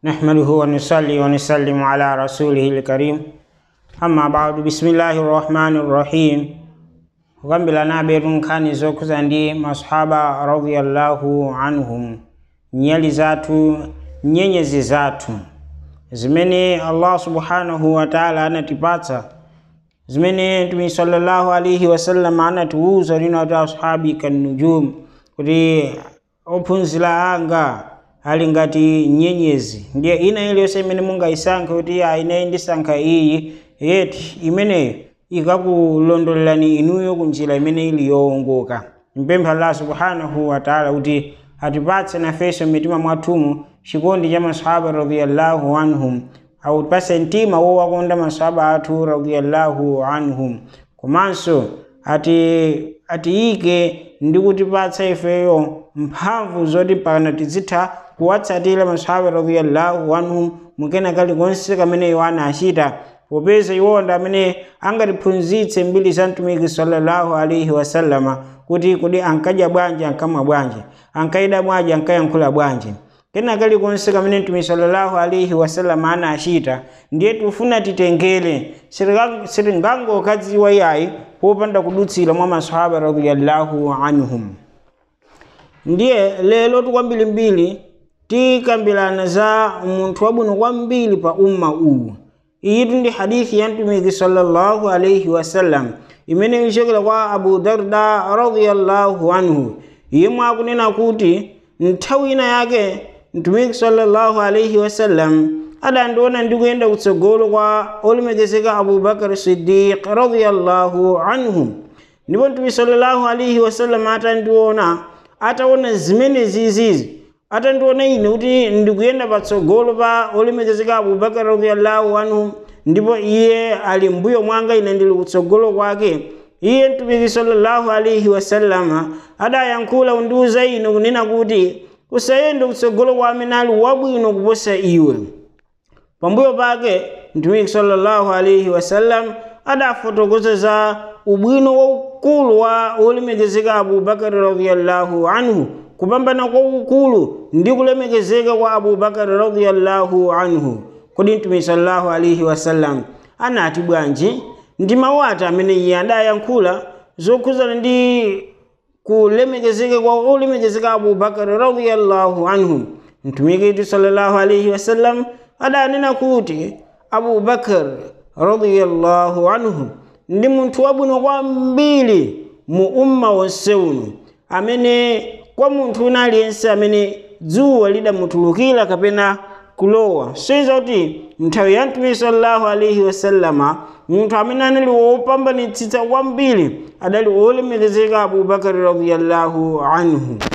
نحمده ونصلي ونسلم على رسوله الكريم أما بعد بسم الله الرحمن الرحيم kukambila nabetu nkhani zokhuza ndi masahaba radiyallahu anhum nyali zathu nyenyezi zathu zimene allah subhanahu wa taala anatipatsa zimene mtume sallallahu alaihi wasallam anatiwuza lino ati ashabi kannujum kuti ophunzira anga ali ngati nyenyezi ndiye ina iliyonse imene mungayisankhe kuti ya ine ndisankha iyi yeti imeneyo ikakulondolelani inuyo kunjira imene ili yowongoka mpempha allah subhanahu wa taala kuti atipatse nafenso mitima mwathumu chikondi cha masahaba radiyallahu anhum autipase mtima wowakonda masahaba athu radiyallahu anhum komanso ati atiyike ndi kutipatsa ifeyo mphamvu zoti pana tizitha kuwatsatira masahaba radiyallahu anhum mukena kalikonse kamene iwo anachita popeza iwonda amene angatiphunzitse mbiri za mtumiki sallallahu alaihi wasallama kuti kodi ankadya bwanji ankamwa bwanji ankayida bwanji ankayankhula bwanji kena kalikonse kamene mtume sallallahu alaihi wasallama anachita ndiye tifuna titengere sitingangokadziwa yayi popanda kudutsira mwa masahaba radiyallahu anhum ndiye lero tikwambirimbiri tikambirana za munthu wabwino kwambiri pa umma uwu iyitu ndi hadithi ya mtumiki sallallahu alaihi wasallam imene ichokera kwa abu darda radiyallahu anhu yemwe akunena kuti nthawi ina yake mtumiki sallallahu alaihi wasallam adandiona ndikuyenda kutsogolo kwa olemekezeka abubakar siddiq radiyallahu anhu ndipo mtumiki sallallahu alaihi wasallam atandiona ataona zimene zizizi atandiona ine kuti ndikuyenda patsogolo pa olemekezeka abubakar radiyallahu anhu ndipo iye ali mbuyo mwanga ine ndili kutsogolo kwake iye mtumiki sallallahu alaihi wasallama adayankhula undiuza ine kunena kuti usayende kutsogolo kwa amene ali wabwino kuposa iwe pambuyo pake mtumiki sallallahu alaihi wasallam adafotokoza za ubwino waukulu wa olemekezeka abubakari radiyallahu anhu kupambana kwa ukulu ndi kulemekezeka kwa abubakari radiyallahu anhu kodi mtume sallallahu alaihi wasallam anati bwanji ndi mawu ati amene iye adayankhula zokhuzana ndi kulemekezeka kwa olemekezeka abubakari radiyallahu anhu mtumiki sallallahu alaihi wasallam adanena kuti abubakar radiyallahu anhu ndi munthu wabwino kwambiri mu umma wonse uno amene kwa munthu una aliyense amene dzuwa lidamutulukira kapena kulowa soiza kuti nthawi ya mtume sallallahu alaihi wasallama munthu amene anali wopambanitsitsa kwambiri adali olemekezeka abubakari radiyallahu anhu